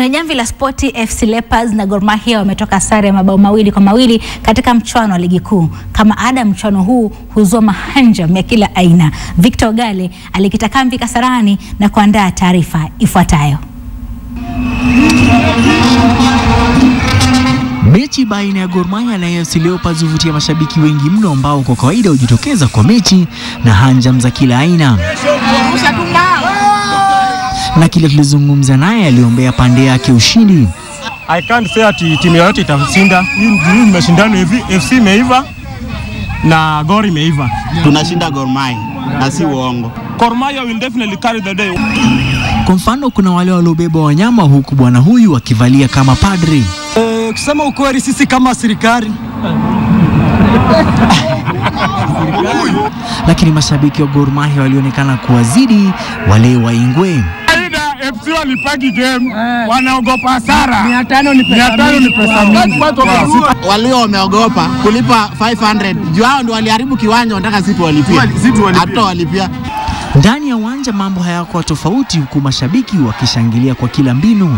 Kwenye jamvi la spoti, FC Leopards na Gor Mahia wametoka sare ya mabao mawili kwa mawili katika mchuano wa ligi kuu. Kama ada, mchuano huu huzua mahanjam ya kila aina. Victor Ogale alikita kambi Kasarani na kuandaa taarifa ifuatayo. Mechi baina ya Gor Mahia na AFC Leopards huvutia mashabiki wengi mno ambao kwa kawaida hujitokeza kwa mechi na hanjam za kila aina. Na kile tulizungumza naye aliombea pande yake ushindi. I can't say ati timu yoyote itashinda. Hii ni mashindano hivi, FC imeiva na Gor imeiva. Tunashinda Gor Mahia na si uongo. Gor Mahia will definitely carry the day. Kwa mfano, kuna wale waliobeba wanyama huku bwana huyu akivalia kama padri. Eh, kusema ukweli sisi kama serikali Lakini mashabiki wa Gor Mahia walionekana kuwazidi wale wa Ingwe. FC walipaki game, wanaogopa hasara. 500 ni pesa mingi. 500 ni pesa mingi. Walio wameogopa kulipa 500 juu hao ndio waliharibu kiwanja, wanataka sisi tuwalipie. Hatutawalipia. Ndani ya uwanja mambo hayakuwa tofauti, huku mashabiki wakishangilia kwa kila mbinu.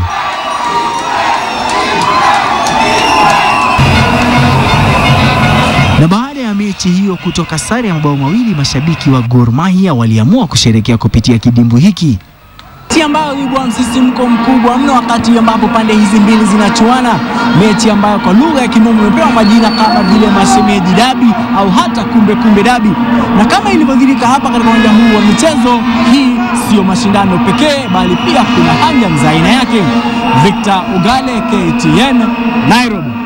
Na baada ya mechi hiyo kutoka sare ya mabao mawili, mashabiki wa Gor Mahia waliamua kusherekea kupitia kidimbu hiki. mechi ambayo huibua msisimko mkubwa mno wakati ambapo pande hizi mbili zinachuana, mechi ambayo kwa lugha ya kimombo imepewa majina kama vile mashemeji dabi au hata kumbe kumbe dabi. Na kama ilivyodhihirika hapa katika uwanja huu wa michezo, hii sio mashindano pekee, bali pia kuna hanja za aina yake. Victor Ogale, KTN, Nairobi.